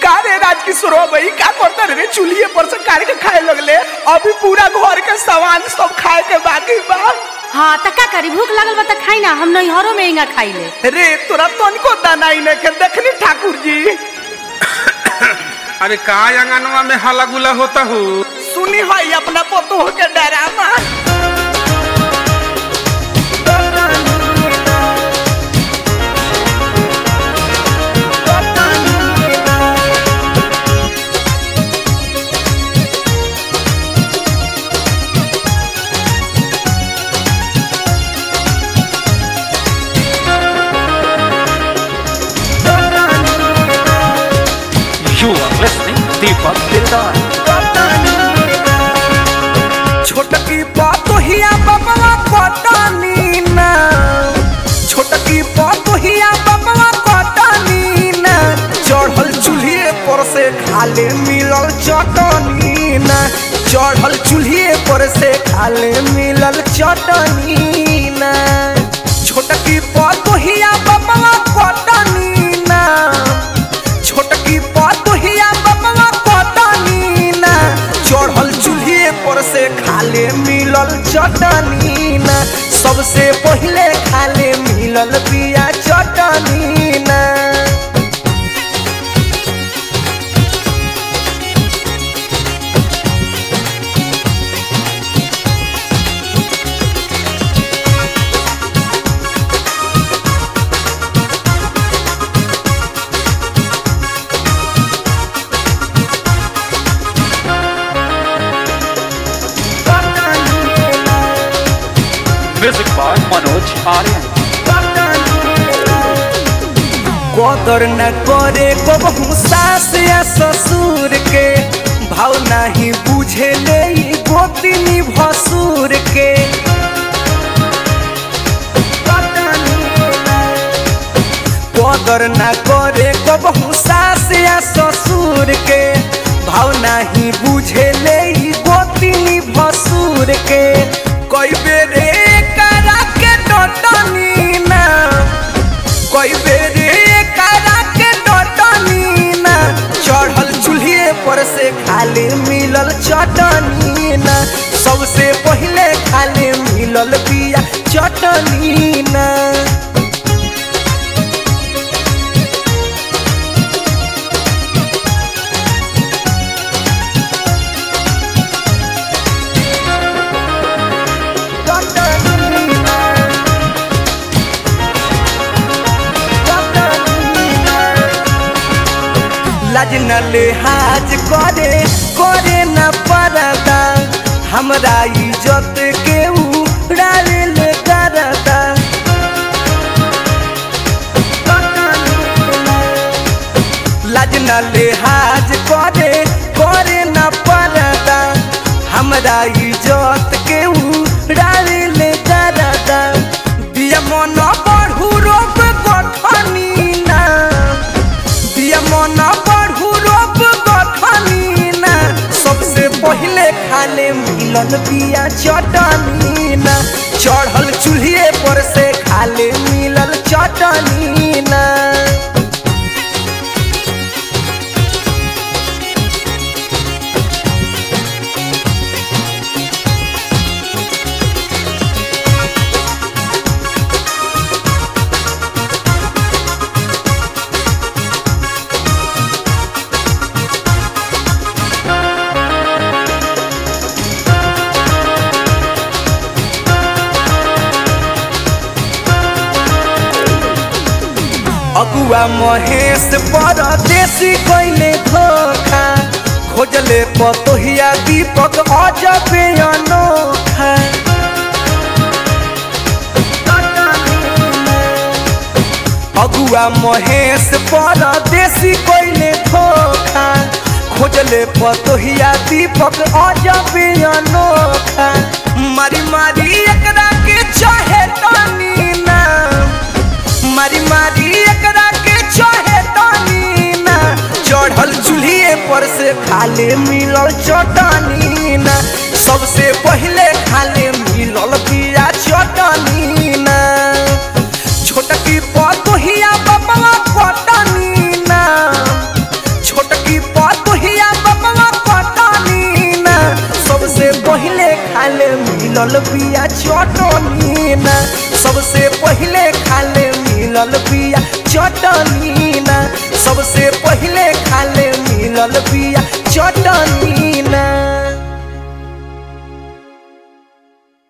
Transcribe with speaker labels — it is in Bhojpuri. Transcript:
Speaker 1: का रे राजकिशोर भाई का करता रे चूल्हे पर से काट के खाए लगले अभी पूरा घर के सामान सब खाए के बाकी बा
Speaker 2: हाँ त का करी भूख लगल बा त खाई ना हम नैहरों में इंगा खाई ले
Speaker 1: रे तोरा तनको दानाई ने के देखनी ठाकुर जी
Speaker 3: अरे का अंगनवा में हला गुला होता हो
Speaker 1: सुनी हई अपना पतोह के drama
Speaker 4: You are listening Deepak Dildar.
Speaker 1: छोटकी पतोहिया बबवा पटानी ना छोटकी पतोहिया बबवा पटानी ना चढ़ल चूल्हे पर से खाले मिलल चटनी ना चढ़ल चूल्हे पर से खाले मिलल चटनी ना छोटकी पतोहिया बबवा पटानी ना छोटकी पतोहिया बबवा पटानी ना चढ़ल चूल्हे पर से खाले मिलल चटनी ना सबसे पहिले खाले मिलल बिया चटनी ना
Speaker 4: Music by Manoj Aryan.
Speaker 1: कदर न करे कबहू सास या ससुर के भाव नहीं बुझे ले ई गोतिनी भसुर के कदर न करे कबहू सास या ससुर के भाव नहीं बुझे ले ई गोतिनी भसुर के कई बेरे करा के डटनी ना कोई बेरे करा के डटनी ना चढ़ल चूल्हे पर से खाली मिलल चटनी ना सबसे पहिले खाली मिलल बिया चटनी ना चटनी ना लाज न लिहाज करे करे न परदा हमरा इज्जत के उड़ावे ले करदा लाज न लिहाज करे करे न परदा हमरा इज्जत के उड़ावे ले करदा दिया मन बढ़ू रोप गठनी ना दिया मन बढ़ू रोप गठनी ना सबसे पहिले खाले मिलल बिया चटनी ना चढ़ल चूल्हे पर से खाले मिलल चटनी ना अगुआ महेश परदेसी कैले धोखा खोजले पतोहिया दीपक अजबे अनोखा अगुआ महेश परदेसी कैले धोखा खोजले पतोहिया दीपक अजबे अनोखा मारी मारी एकरा के चाहे तनी ना मारी मारी एकरा के चाहे तानी ना चढ़ल चूल्हे पर से खाले मिलल चटनी ना सबसे पहिले खाले मिलल बिया चटनी ना छोटकी पतोहिया बबला पटनी ना छोट खाले मिलल बिया चटनी ना सबसे पहिले खाले मिलल बिया चटनी ना सबसे पहिले खाले मिलल बिया चटनी